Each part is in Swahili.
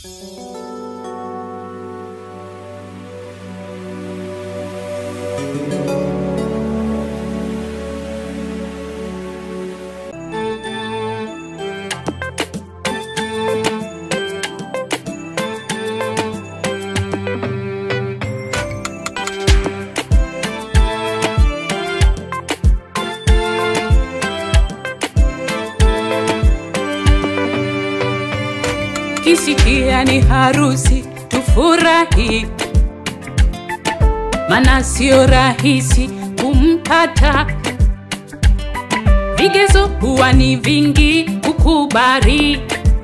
kisikia ni harusi tufurahi, mana sio rahisi kumpata. Vigezo huwa ni vingi kukubali,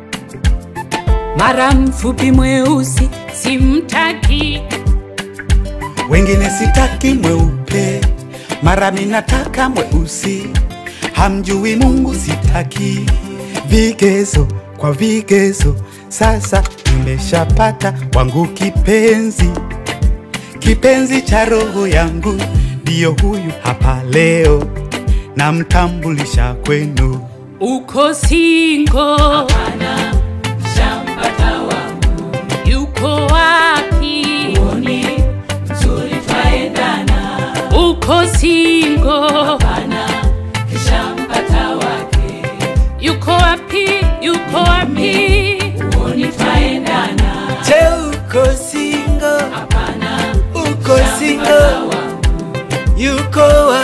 mara mfupi mweusi simtaki, wengine sitaki mweupe, mara minataka mweusi. Hamjui Mungu sitaki vigezo kwa vigezo. Sasa nimeshapata wangu kipenzi, kipenzi cha roho yangu, ndiyo huyu hapa leo, namtambulisha kwenu. uko singo yuko wapi? Uko singo yuko wapi? Yuko wapi? Je, uko single? Uko single? Yuko